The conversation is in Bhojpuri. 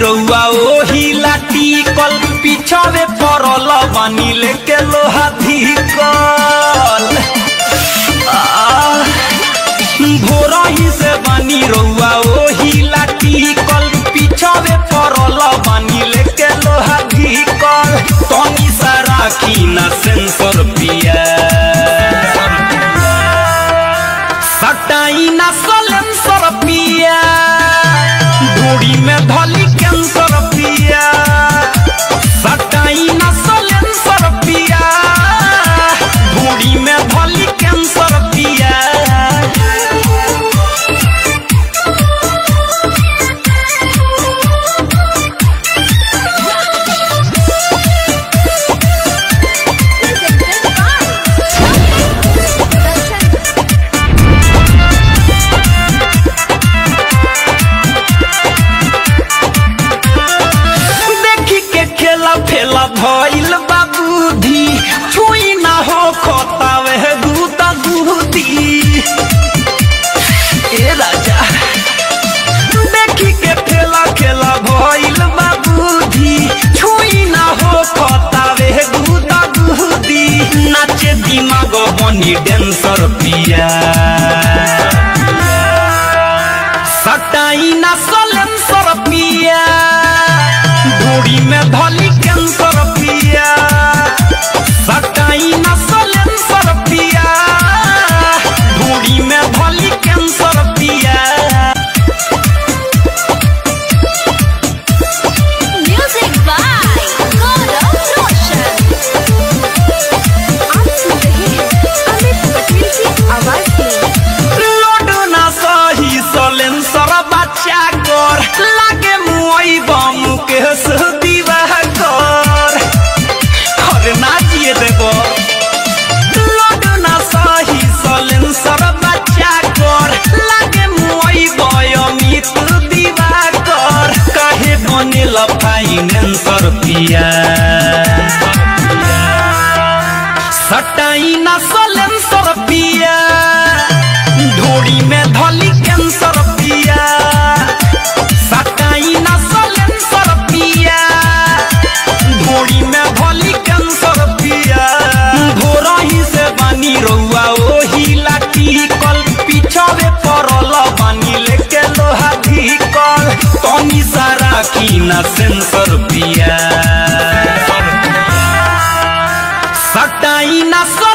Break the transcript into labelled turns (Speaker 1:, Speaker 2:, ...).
Speaker 1: रउआ ओही लाठी कल पिछावे पड़ल बानी लेके लोहा धिकल भोरही से बानी रउआ ओही लाठी कल पिछावे पड़ल बानी लेके लोहा धिकल तनी सा राखी ना सेंसर पिया सटाई ना सलेंसर पिया ढूढ़ी में धली कैंसर पिया सटाई ना सलेंसर पिया ढूढ़ी में धली कैंसर पिया देखी के खेला फेला भइल बा बुद्धि छुई ना हो खोतावे दूता दूधी ए राजा देखी के खेला खेला भइल बा बुद्धि छुई ना हो खोतावे दूता दूधी नाचे दिमाग बनी डेंसर पिया सटाई ना सलेंसर पिया ढूढ़ी में धली कैंसर पिया सटाई ना सलेंसर पिया ढूढ़ी में धली कैंसर पिया
Speaker 2: Music by Gaurav Roshan. आप सुन रहे हैं अमित पटेल की आवाज में
Speaker 1: लोड ना सही सलेंसर बच्चा कर लागे मुई बम के दीवा कर अरे ना जिए देबो लोड ना सही सलेंसर बच्चा कर लागे मुई बयमित दीवा कर काहे बनेल फाइनेंसर पिया सटाई ना सलेंसर पिया ढोड़ी में धली कैंसर पिया सटाई ना सलेंसर पिया ढोड़ी में धली कैंसर पिया भोरही से बानी रउआ ओही लाठी कल पिछावे पड़ल बानी लेके लोहा धिकल तनी सा राखी ना सेंसर पिया सटाई ना